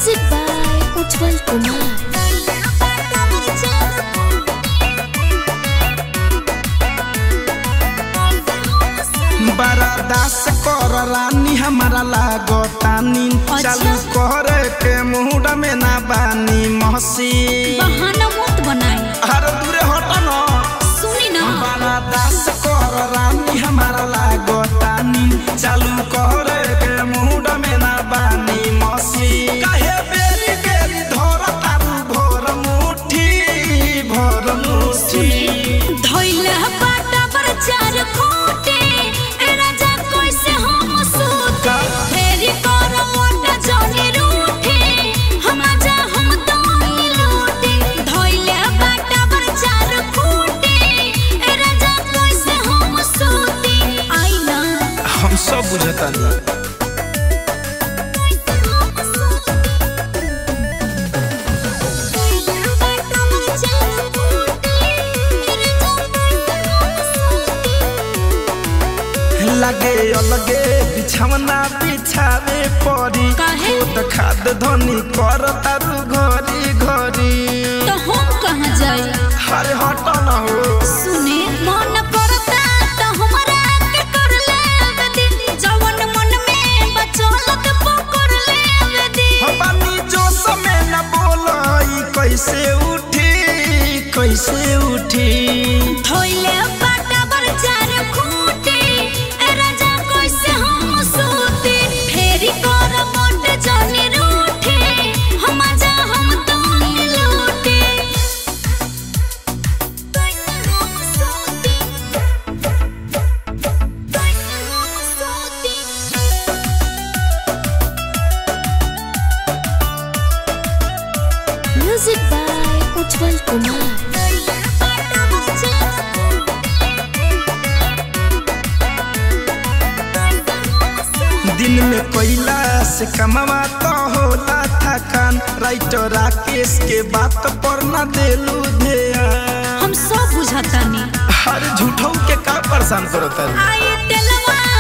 Music by Ujjwal Kumar. बरादास कर रानी हमारा लागतानी अच्छा। चालू करे के मुहूर्त में ना बानी महसी बहाना मत बनाई हर दूरे हट न सुनी ना बरादास कर रानी हमारा लागतानी चालू करे के मुहूर्त में ना बानी महसी काहे बेरी बेरी धर तारू भोर मुट्ठी भोर मुट्ठी धइले बाटा पर चार खोटे ए राजा कैसे हम सूत फेरी कर मोटा जनी रूठे हम जा हम तो लूटे धइले बाटा पर चार खोटे ए राजा कैसे हम सूती आई ना हम सब बुझतानी लगे अलगे बिछवना बिछावे पड़ी काहे? खुद खाद धनी कर तारू घरी घरी तो हम कहाँ जाई हरे हट न हो सुने मन करता तो हमरा के कर लेवे दी जवन मन में बचलत पकड़ लेवे दी बानी जो समय न बोलई कैसे उठी कैसे उठी धोइले बाटा बर चार खूटे ए राजा कैसे हम सूते फेरी कर मोट जनी रूठे हम जा हम तो लूटे कैसे हम सूते कैसे हम सूते Music by Ujjwal Kumar. दिन में कोयला से कमावा तो होला थकान राइटर राकेश के बात पर न देलू ध्यान हम सब बुझातानी हर झूठों के का परेशान करता आई तेलवा